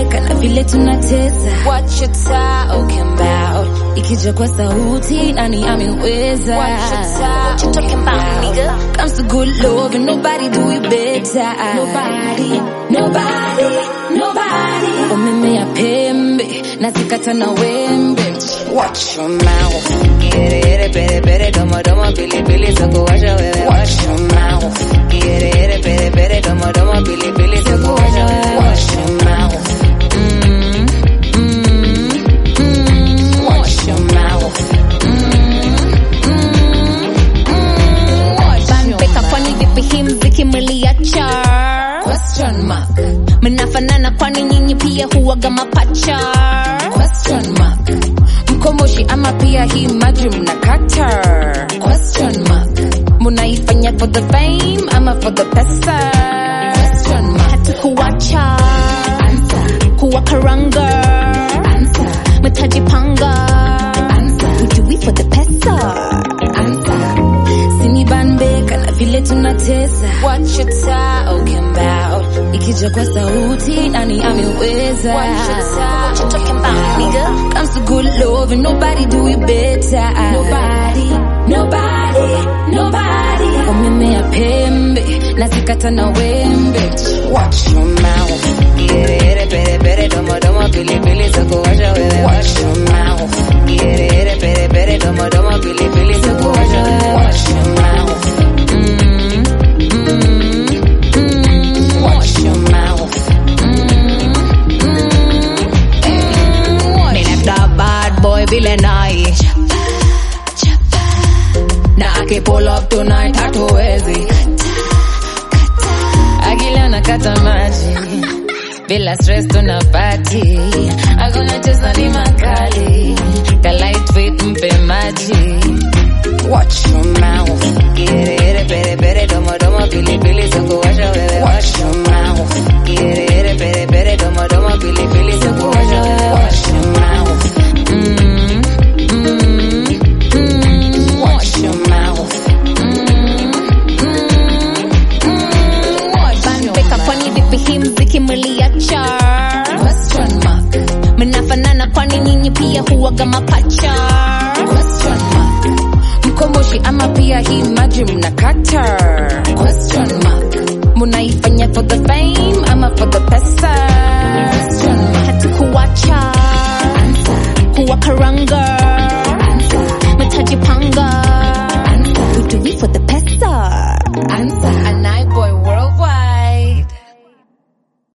tunabanbeka na vile tunateza What you talking about? ikija kwa sauti nani ameweza What you ta- what you talking about, nigga? comes to good love and nobody do it better nobody nobody nobody umemea pembe na zikata na wembe Watch your mouth. Quiere, ere, pere, pere, domo, domo, pili, pili, soko, washa, wewe. Watch your mouth. Quiere, ere, pere, pere, domo, domo, pili, pili, soko, washa, wewe. Watch your mouth. Mm, mm, mm. Watch your mouth. Banbeka kwani vipi hii mziki mliacha? question mark Mnafanana kwani nyinyi pia huwaga mapacha? question mark mkomoshi ama pia hii maji mnakata question mark Munaifanya for the fame ama for the pesa? question mark Hatukuwacha answer kuwakaranga, answer mtajipanga. answer We do it for the pesa. answer sini banbeka na vile tunateza What you talking about? ikija kwa sauti nani ameweza What you ta- what you talking about, nigga? comes to good love and nobody do it better nobody nobody nobody umemea pembe na zikata na wembe Watch your mouth. Quiere, ere, pere, pere, domo, domo, pili, pili, soko, washa, wewe. Watch your mouth. Quiere, ere, pere, pere, domo, domo, pili, pili, soko, washa, wewe. Watch your mouth. Mm, mm, mm. Watch your mouth. Ninafta bad boy vile nai na aki pull up tonight hatuwezi akila nakata maji bila stress tuna party hakuna cheza ni makali ka lightweight mpe maji Watch your mouth. Quiere, ere, pere, pere, domo, domo, pili, pili, soko, washa, wewe. Watch your mouth. Quiere, ere, pere, pere, domo, domo, pili, pili, soko, washa, wewe. Watch your mouth. Mm, mm, mm. Watch your mouth. Banbeka kwani vipi hii mziki mliacha? question mark Mnafanana kwani nyinyi pia huwaga mapacha? question mark mkomoshi ama pia hii maji mnakata question mark Munaifanya for the fame ama for the pesa? question mark Hatukuwacha answer kuwakaranga,